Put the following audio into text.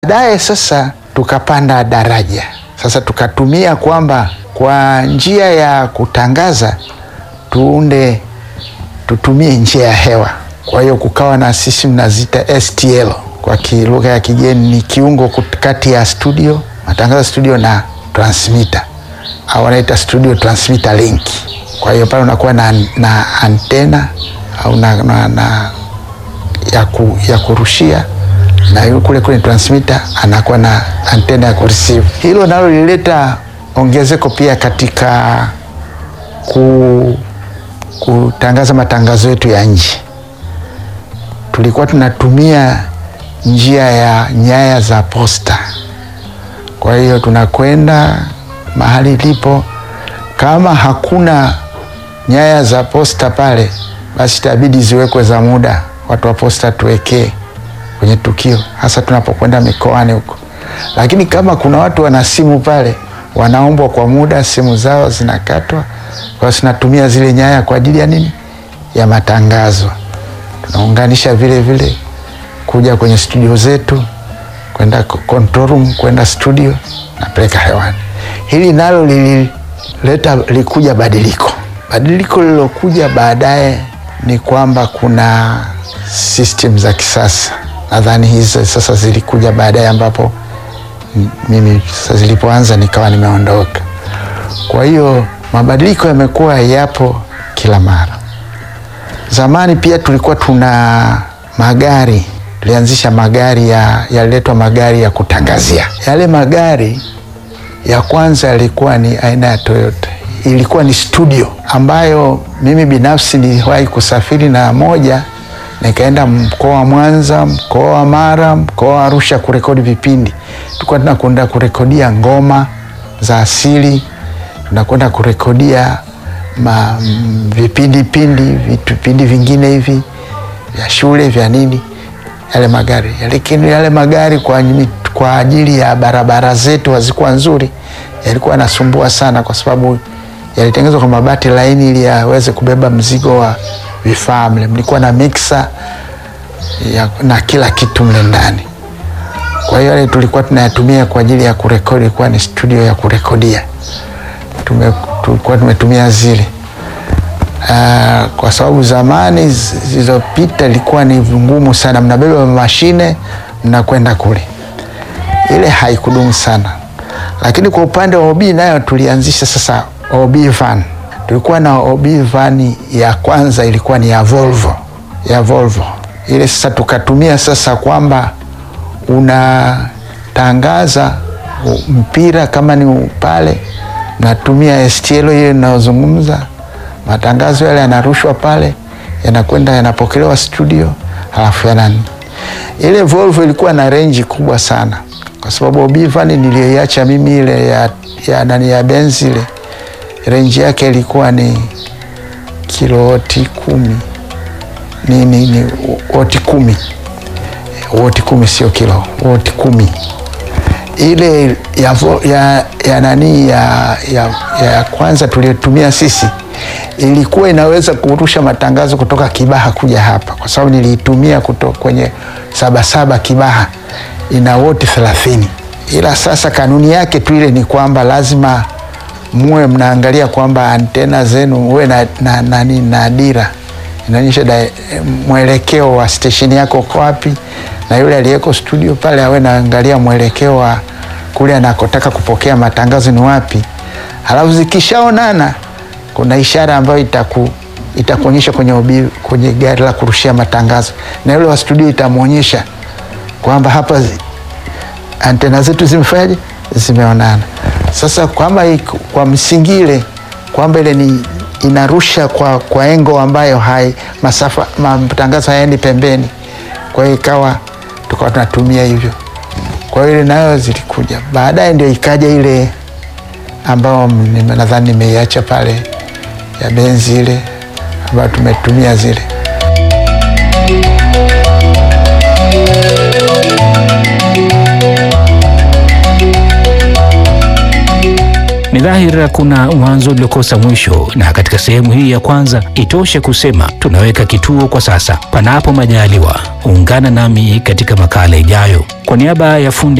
Baadaye sasa tukapanda daraja, sasa tukatumia kwamba kwa njia ya kutangaza tuunde tutumie njia ya hewa. Kwa hiyo kukawa na sisi mnazita STL kwa lugha ya kigeni, ni kiungo kati ya studio, matangazo studio na transmitter au wanaita studio transmitter link. Kwa hiyo pale unakuwa na, na antena au na, na, na ya, ku, ya kurushia na yule kule kule transmitter anakuwa na antena ya kureceive. Hilo nalo lilileta ongezeko pia katika ku, kutangaza matangazo yetu ya nje. Tulikuwa tunatumia njia ya nyaya za posta. Kwa hiyo tunakwenda mahali ilipo, kama hakuna nyaya za posta pale, basi itabidi ziwekwe za muda, watu wa posta tuwekee kwenye tukio, hasa tunapokwenda mikoani huko. Lakini kama kuna watu wana simu pale, wanaombwa kwa muda, simu zao zinakatwa, kwa hiyo tunatumia zile nyaya kwa ajili ya nini? Ya matangazo. Tunaunganisha vile vile kuja kwenye studio zetu, kwenda control room, kwenda studio, napeleka hewani. Hili nalo lilileta likuja badiliko. Badiliko lilokuja baadaye ni kwamba kuna system za kisasa nadhani hizo sasa zilikuja baadaye, ambapo mimi sasa zilipoanza nikawa nimeondoka. Kwa hiyo mabadiliko yamekuwa yapo kila mara. Zamani pia tulikuwa tuna magari, tulianzisha magari ya yaliletwa magari ya kutangazia. Yale magari ya kwanza yalikuwa ni aina ya Toyota, ilikuwa ni studio ambayo mimi binafsi niliwahi kusafiri na moja nikaenda mkoa wa Mwanza, mkoa wa Mara, mkoa wa Arusha kurekodi vipindi. Tulikuwa tunakwenda kurekodia ngoma za asili, tunakwenda kurekodia ma, vipindi pindi vipindi vingine hivi vya shule vya nini, yale magari. Lakini yale magari kwa, kwa ajili ya barabara zetu hazikuwa nzuri, yalikuwa yanasumbua sana, kwa sababu yalitengenezwa kwa mabati laini ili yaweze kubeba mzigo wa vifaa mle, mlikuwa na mixer ya, na kila kitu mle ndani. Kwa hiyo yale tulikuwa tunayatumia kwa ajili ya kurekodi, ilikuwa ni studio ya kurekodia. Tume, tulikuwa tumetumia zile uh, kwa sababu zamani zilizopita ilikuwa ni ngumu sana, mnabeba mashine mnakwenda kule, ile haikudumu sana. Lakini kwa upande wa OB nayo tulianzisha sasa OB van tulikuwa na OB van ya kwanza ilikuwa ni ya Volvo, ya Volvo ile. Sasa tukatumia sasa kwamba unatangaza mpira kama ni pale, natumia STL hiyo inayozungumza, matangazo yale yanarushwa pale, yanakwenda yanapokelewa studio, halafu yanani. Ile Volvo ilikuwa na range kubwa sana, kwa sababu OB van niliyoiacha mimi ile ya, ya nani ya Benz ile renji yake ilikuwa ni kilowati kumi ni, ni, ni woti kumi woti kumi sio kilo woti kumi ile ya, ya, ya nani ya, ya, ya kwanza tuliyotumia sisi ilikuwa inaweza kurusha matangazo kutoka Kibaha kuja hapa, kwa sababu niliitumia kutoka kwenye Sabasaba Kibaha, ina woti thelathini. Ila sasa kanuni yake tu ile ni kwamba lazima muwe mnaangalia kwamba antena zenu muwe na, na, na, na, na dira inaonyesha mwelekeo wa stesheni yako uko wapi, na yule aliyeko studio pale awe naangalia mwelekeo wa kule anakotaka kupokea matangazo ni wapi. Halafu zikishaonana kuna ishara ambayo itaku itakuonyesha kwenye obi, kwenye gari la kurushia matangazo, na yule wa studio itamwonyesha kwamba hapa antena zetu zimefanyaje, zimeonana. Sasa kwamba kwa msingi ile kwamba ile ni inarusha kwa, kwa engo ambayo hai masafa matangazo hayaendi pembeni, kwa hiyo ikawa tukawa tunatumia hivyo. Kwa hiyo ile nayo zilikuja baadaye, ndio ikaja ile ambayo nadhani nimeiacha pale ya Benzi ile ambayo tumetumia zile Ni dhahiri kuna mwanzo uliokosa mwisho, na katika sehemu hii ya kwanza itoshe kusema tunaweka kituo kwa sasa. Panapo majaliwa, ungana nami katika makala ijayo. Kwa niaba ya fundi